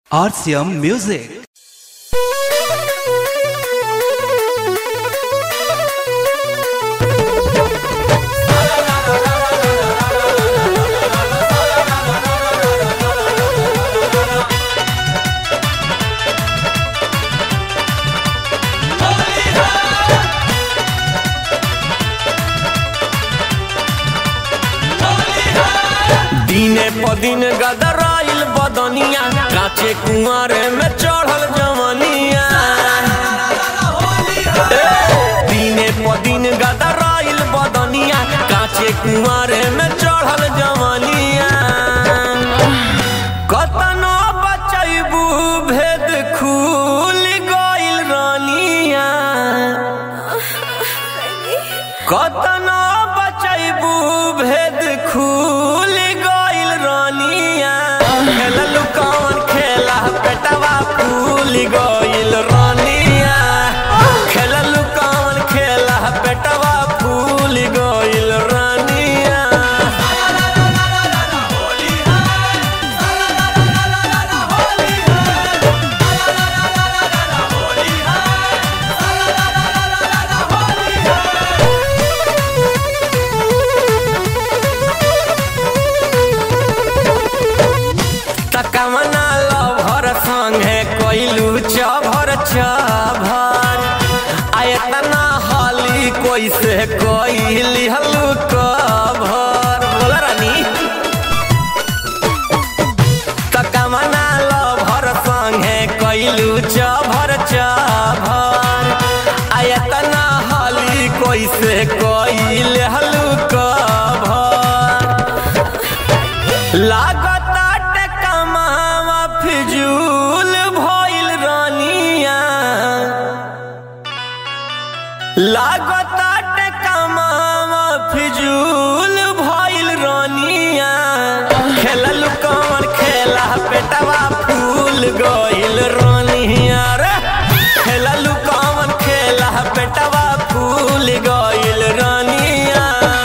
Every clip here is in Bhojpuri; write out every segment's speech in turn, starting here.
RCM Music. दिने प दिन गदराइल बदनिया काचे कुंवारे में चढ़ल जवनिया ए, दिने प दिन गदराइल बदनिया काचे कुंवारे में चढ़ल जवनिया कतनो बचैबू भेद खुल गइल रानिया कतना बचैबू भेद खुल गइल रानिया खेललू कौन खेला पेटवा फूल गइल रानिया खेललू कौन खेला पेटवा फूल गइल रानिया तकमना लभर संगे कोइलू चभर चभर आयतना हाली कोई से कोइली हलू कभर बोल रानी तकमना लभर संगे कोइलू चभर चभर आयतना हाली कोई से कोइल हलू कभर लागताटे कमावा फिजूल भइल रानिया लागताटे कमावा फिजूल भइल रानिया खेलल कौन खेला पेटवा फूल गइल रानिया रे खेलल कौन खेला पेटवा फूल गइल रानिया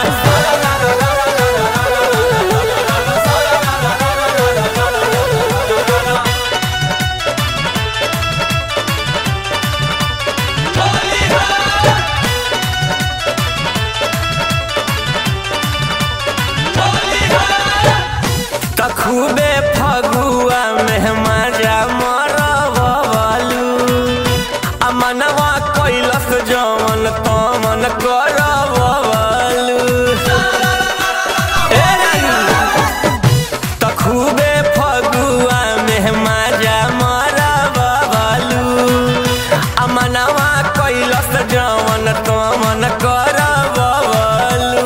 तखुबे फगुआ में मजा मरवलू आ मनवा कैलस जवन तमन करवलू ए रानी, तखुबे फगुआ में मजा मरवलू आ मनवा कैलस जवन तमन करवलू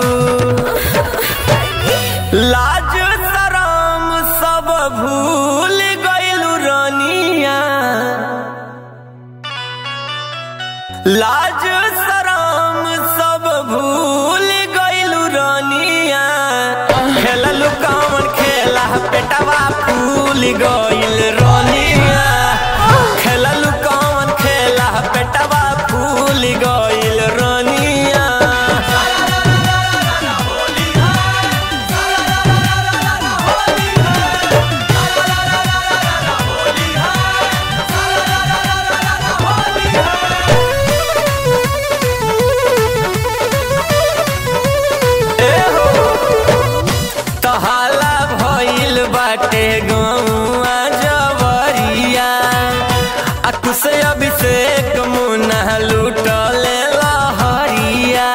लाज शरम सब भूल गइलू रानिया लाज शरम सब भूल गइलू रानिया खेललू कौन खेला पेटवा फूल गइल रानिया खेललू कौन खेला पेटवा फूल गइल रानिया तहाला भइल बाटे गौआ जवरिया आ कुछ अभिषेक मुना लूटले लहरिया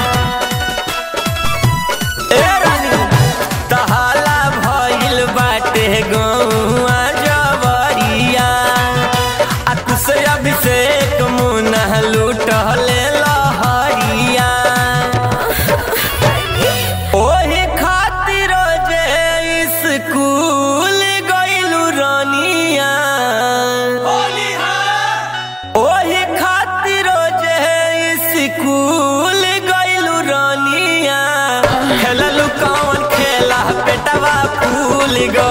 ए रानी तहाला भइल बाटे गौआ जवरिया आ कुछ अभिषेक मुना लूटले लहरिया ओही खातिर जे स्कूल गइलू रानिया ओही खातिर जे स्कूल गइलू रानिया खेललू कौन खेला पेटवा फूल गइल